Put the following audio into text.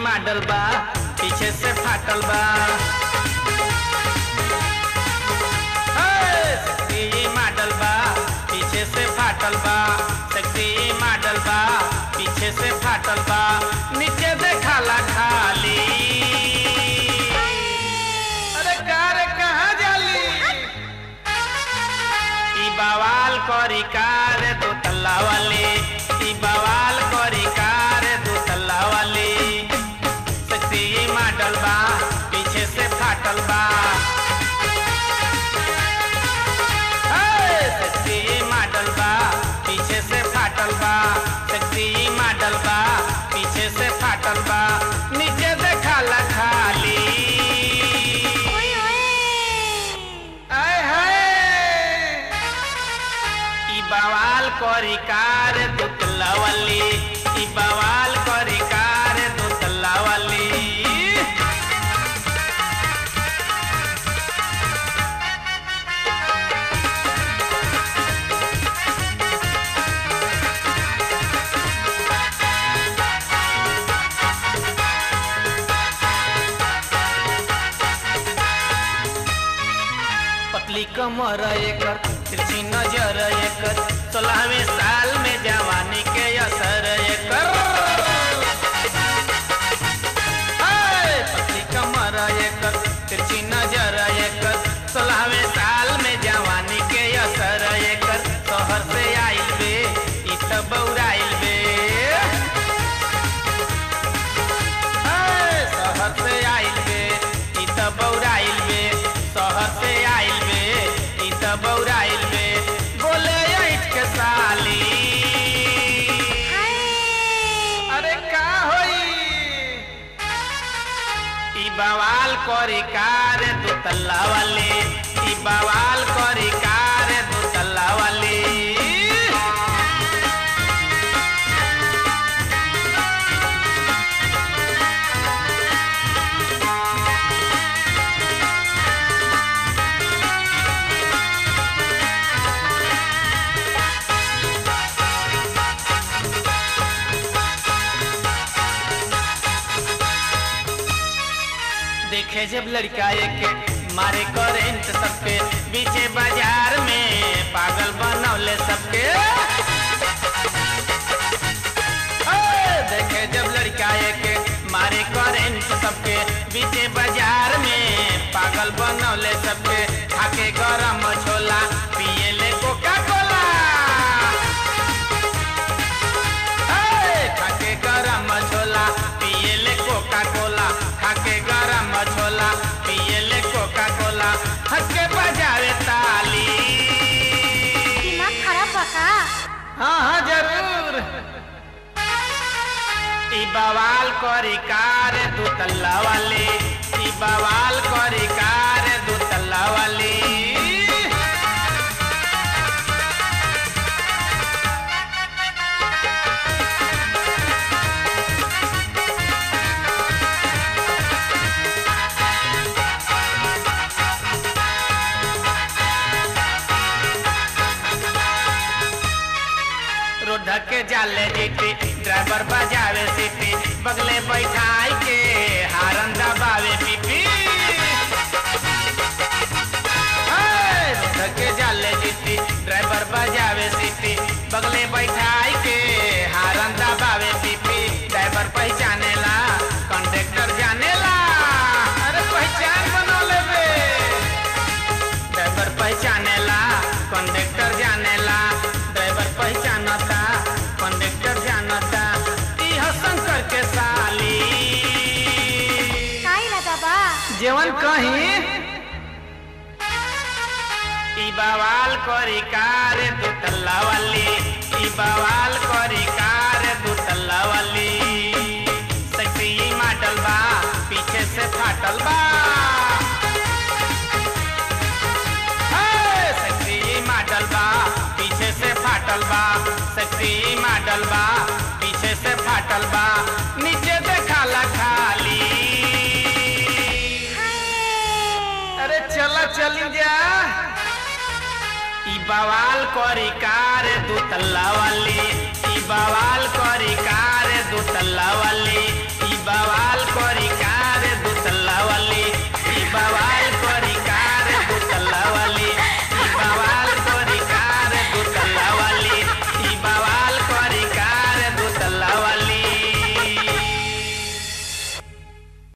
model बा पीछे से फाटल बा हे, सेक्सी मॉडल बा पीछे से फाटल बा सेक्सी मॉडल बा पीछे से फाटल बा नीचे देखाला खाली अरे कार कहाँ जाली ई बवाल करी कार दो तल्ला वाली ई बवाल करी कार दो तल्ला वाली सेक्सी मॉडल बा पीछे से फाटल बा हे, सेक्सी मॉडल बा पीछे से फाटल बा सेक्सी मॉडल बा पीछे से फाटल बा नीचे देखाला खाली आय हाय ई बवाल करी कार दुतला वाली ई बवाल करी कार दुतला वाली पतली कमर एकर तिरछी नजर एकर सोलहवें साल में जवानी के असर एकर हाय, पतली कमर एकर तिरछी नजर एकर सोलहवें साल में जवानी के असर एकर शहर से आइल बे ई त बौराइल बे हाय, शहर से आइल बे ई त बौराइल बे शहर से आइल बे ई त बौराइल बे बोले ऐठ के साली अरे का होई ई बवाल करी कार दो तल्ला वाली ई बवाल करी कार दो तल्ला वाली देखे जब लड़का एक मारे करेंट सबके बीचे बाजार में पागल बनौले सबके ए, देखे जब लड़का एक मारे करेंट सबके बीचे बाजार में पागल बनौले सबके खाके गरम छोला पिए ले कोका कोला ए, खाके गरम छोला पिए ले कोका कोला खाके गरम छोला पिए ले कोका कोला हंस के बजावे ताली दिमाग खराब बा का हाँ हाँ जरूर ई बवाल करी कार दू तल्ला वाली ई बवाल करी कार दू तल्ला वाली रोड के जाले जीती ड्राइवर बजावे सीटी बगले बैठाई के हारन दबावे पीपी हाय, रोड के जाले जीती ड्राइवर बजावे सीटी बगले बैठाई के हारन दबावे पीपी ड्राइवर पहचानेला कंडक्टर जानेला अरे पहचान बना लेबे ड्राइवर पहचानेला कंडक्टर जानेला ड्राइवर पहचानता कंडक्टर जानता ई ह शंकर के साली काई लगा बा जेवन कहीं ई बवाल करी कार दू तल्ला वाली ई बवाल करी कार दू तल्ला वाली सेक्सी मॉडल बा पीछे से फाटल बा हे, सेक्सी मॉडल बा पीछे से फाटल बा सेक्सी मॉडल बा पीछे से फाटल बा नीचे देखाला खाली अरे चला चली जा ई बवाल करी कार दू तल्ला वाली ई बवाल करी कार दू तल्ला वाली